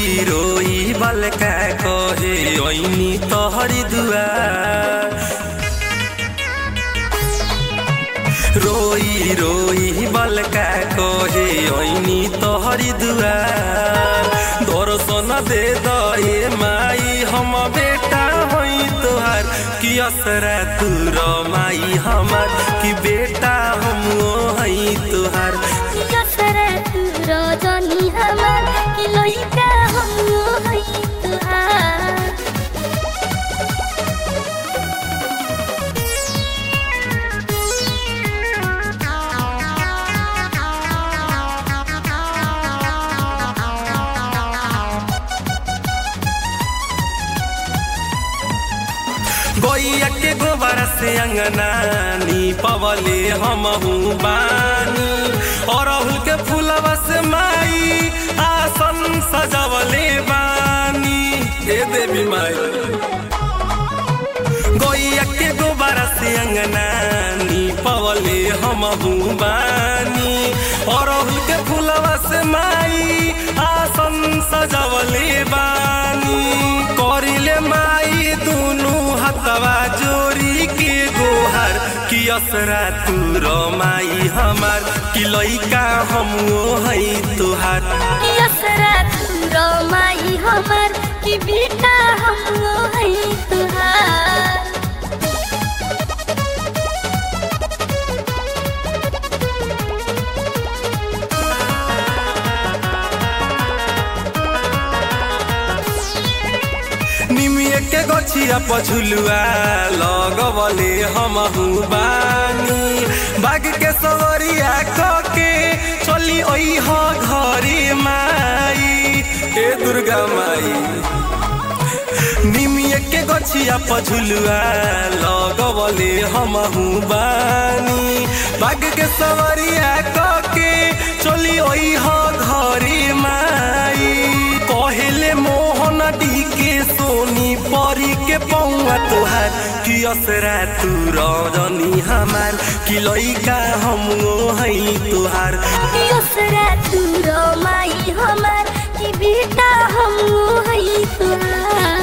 रोई रोई बलका कहे ऐनी तोहरी दुआर रोई रोई बलका कहे ऐनी तोहरी दुआर दर्शन दे दे माई हम बेटा होई तोहार कि असरा तू माई हमार कि बेटा हम हई तोहार यसरा तू रजनी हमार कि लइका हम हई तुहार गैया के गोबर से अंगनानी पवले हम बानी अरहुल के फूलवा से माई आसन सजवले बानी हे देवी माई गैया के गोबर से अंगनानी पवले हम बानी अरहुल के फूलवा से माई आसन सजवले बानी करिले माई दुनु हतवा जोरी के गोहर कि असरा तू माई हमार कि लइका हम हई तोहार यसरा तू माई हमार कि बेटा हम हई तुहार निमिए के गछिया पझुलुआ लगवले हमहु बानी बाग के सवरिया कके चली ओइह घरे माई ए दुर्गा माई निमिए के गछिया पझुलुआ लगवले हमहु बानी बाग के सवरिया कके चली ओइह घरे माई कहले मोहन डी के सोनी परी के पौआ तोहार कि असरा तू रजनी हमार कि लइका हम हई तोहार यसरा तू माई हमार कि बेटा हम हई तुहार